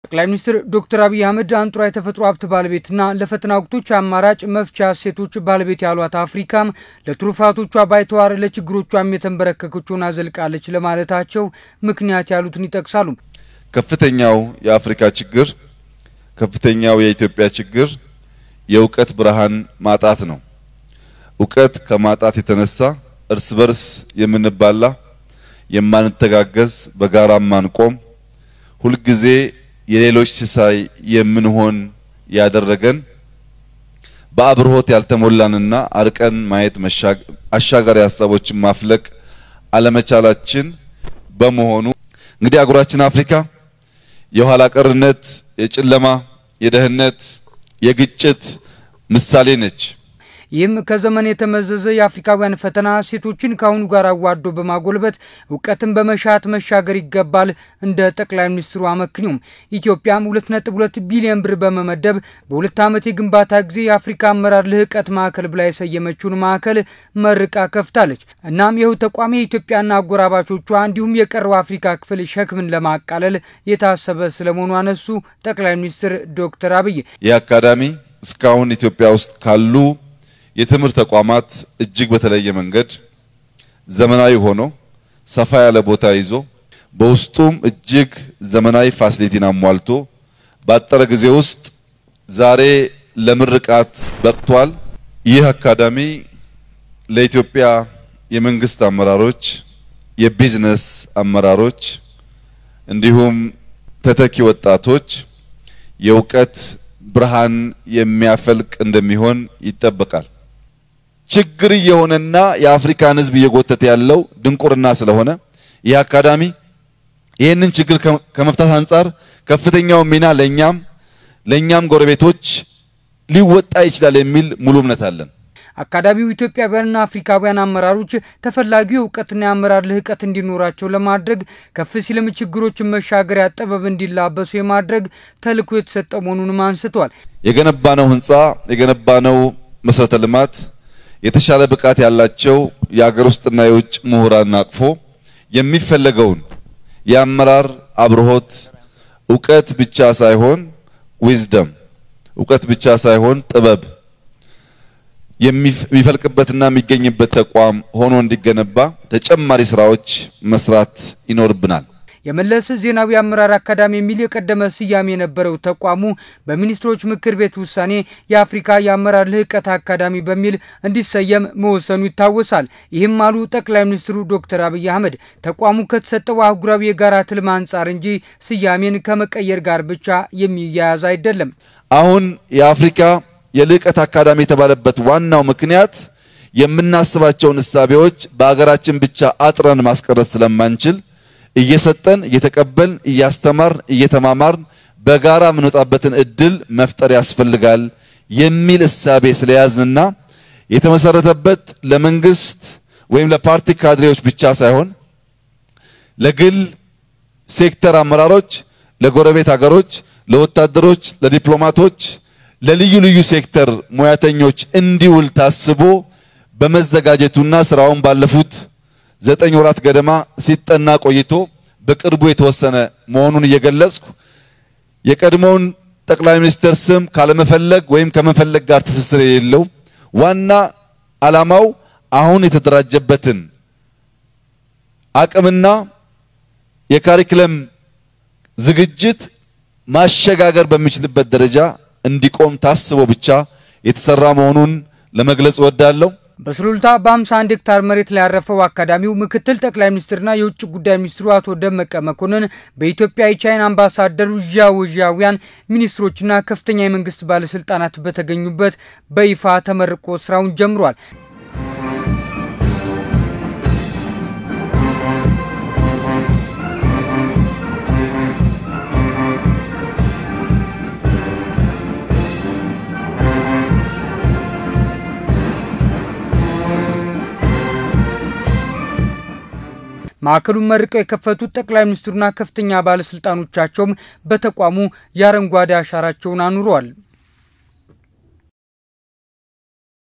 ጠቅላይ ሚኒስትር ዶክተር አብይ አህመድ አንጡራ የተፈጥሮ ሀብት ባለቤትና ለፈተና ወቅቶች አማራጭ መፍቻ እሴቶች ባለቤት ያሏት አፍሪካም ለትሩፋቶቿ ባይተዋር ለችግሮቿም የተንበረከከች ሆና ዘልቃለች ለማለታቸው ምክንያት ያሉትን ይጠቅሳሉ። ከፍተኛው የአፍሪካ ችግር፣ ከፍተኛው የኢትዮጵያ ችግር የእውቀት ብርሃን ማጣት ነው። እውቀት ከማጣት የተነሳ እርስ በርስ የምንባላ፣ የማንተጋገዝ፣ በጋራ ማንቆም፣ ሁልጊዜ የሌሎች ሲሳይ የምንሆን ያደረገን በአብርሆት ያልተሞላንና አርቀን ማየት አሻጋሪ ሀሳቦችን ማፍለቅ አለመቻላችን በመሆኑ እንግዲህ አህጉራችን አፍሪካ የኋላ ቀርነት፣ የጨለማ፣ የደህንነት፣ የግጭት ምሳሌ ነች። ይህም ከዘመን የተመዘዘ የአፍሪካውያን ፈተና ሴቶችን ከአሁኑ ጋር አዋዶ በማጎልበት እውቀትን በመሻት መሻገር ይገባል። እንደ ጠቅላይ ሚኒስትሩ አመክንዮም ኢትዮጵያም ሁለት ነጥብ ሁለት ቢሊዮን ብር በመመደብ በሁለት ዓመት የግንባታ ጊዜ የአፍሪካ አመራር ልህቀት ማዕከል ብላ የሰየመችውን ማዕከል መርቃ ከፍታለች። እናም ይኸው ተቋም የኢትዮጵያና አጎራባቾቿ እንዲሁም የቀረው አፍሪካ ክፍል ሸክምን ለማቃለል የታሰበ ስለመሆኑ አነሱ ጠቅላይ ሚኒስትር ዶክተር አብይ ይህ አካዳሚ እስካሁን ኢትዮጵያ ውስጥ ካሉ የትምህርት ተቋማት እጅግ በተለየ መንገድ ዘመናዊ ሆኖ ሰፋ ያለ ቦታ ይዞ በውስጡም እጅግ ዘመናዊ ፋሲሊቲን አሟልቶ ባጠረ ጊዜ ውስጥ ዛሬ ለምርቃት በቅቷል። ይህ አካዳሚ ለኢትዮጵያ የመንግስት አመራሮች፣ የቢዝነስ አመራሮች እንዲሁም ተተኪ ወጣቶች የእውቀት ብርሃን የሚያፈልቅ እንደሚሆን ይጠበቃል። ችግር እየሆነና የአፍሪካን ሕዝብ እየጎተተ ያለው ድንቁርና ስለሆነ ይህ አካዳሚ ይህንን ችግር ከመፍታት አንጻር ከፍተኛው ሚና ለኛም ለኛም ጎረቤቶች ሊወጣ ይችላል የሚል ሙሉ እምነት አለን። አካዳሚው ኢትዮጵያውያንና አፍሪካውያን አመራሮች ተፈላጊው እውቀትና የአመራር ልህቀት እንዲኖራቸው ለማድረግ ከፍ ሲልም ችግሮችን መሻገሪያ ጥበብ እንዲላበሱ የማድረግ ተልዕኮ የተሰጠ መሆኑንም አንስተዋል። የገነባነው ህንፃ የገነባነው መሰረተ ልማት የተሻለ ብቃት ያላቸው የአገር ውስጥና የውጭ ምሁራን አቅፎ የሚፈለገውን የአመራር አብርሆት እውቀት ብቻ ሳይሆን ዊዝደም እውቀት ብቻ ሳይሆን ጥበብ የሚፈልቅበትና የሚገኝበት ተቋም ሆኖ እንዲገነባ ተጨማሪ ስራዎች መስራት ይኖርብናል። የመለስ ዜናዊ አመራር አካዳሚ የሚል የቀደመ ስያሜ የነበረው ተቋሙ በሚኒስትሮች ምክር ቤት ውሳኔ የአፍሪካ የአመራር ልህቀት አካዳሚ በሚል እንዲሰየም መወሰኑ ይታወሳል። ይህም አሉ ጠቅላይ ሚኒስትሩ ዶክተር አብይ አህመድ ተቋሙ ከተሰጠው አህጉራዊ የጋራ ትልም አንጻር እንጂ ስያሜን ከመቀየር ጋር ብቻ የሚያያዝ አይደለም። አሁን የአፍሪካ የልህቀት አካዳሚ የተባለበት ዋናው ምክንያት የምናስባቸውን እሳቤዎች በአገራችን ብቻ አጥረን ማስቀረት ስለማንችል እየሰጠን እየተቀበልን እያስተማርን እየተማማርን በጋራ የምንወጣበትን እድል መፍጠር ያስፈልጋል የሚል እሳቤ ስለያዝንና የተመሰረተበት ለመንግስት ወይም ለፓርቲ ካድሬዎች ብቻ ሳይሆን ለግል ሴክተር አመራሮች፣ ለጎረቤት ሀገሮች፣ ለወታደሮች፣ ለዲፕሎማቶች፣ ለልዩ ልዩ ሴክተር ሙያተኞች እንዲውል ታስቦ በመዘጋጀቱና ስራውን ባለፉት ዘጠኝ ወራት ገደማ ሲጠና ቆይቶ በቅርቡ የተወሰነ መሆኑን እየገለጽኩ የቀድሞውን ጠቅላይ ሚኒስትር ስም ካለመፈለግ ወይም ከመፈለግ ጋር ትስስር የሌለው ዋና ዓላማው አሁን የተደራጀበትን አቅምና የካሪክለም ዝግጅት ማሸጋገር በሚችልበት ደረጃ እንዲቆም ታስቦ ብቻ የተሰራ መሆኑን ለመግለጽ እወዳለሁ። በሱሉልታ በ51 ሄክታር መሬት ላይ ያረፈው አካዳሚው ምክትል ጠቅላይ ሚኒስትርና የውጭ ጉዳይ ሚኒስትሩ አቶ ደመቀ መኮንን በኢትዮጵያ የቻይና አምባሳደሩ ዣው ዣውያን ሚኒስትሮችና ከፍተኛ የመንግስት ባለስልጣናት በተገኙበት በይፋ ተመርቆ ስራውን ጀምሯል። ማዕከሉን መርቀው የከፈቱት ጠቅላይ ሚኒስትሩና ከፍተኛ ባለስልጣኖቻቸውም በተቋሙ የአረንጓዴ አሻራቸውን አኑረዋል።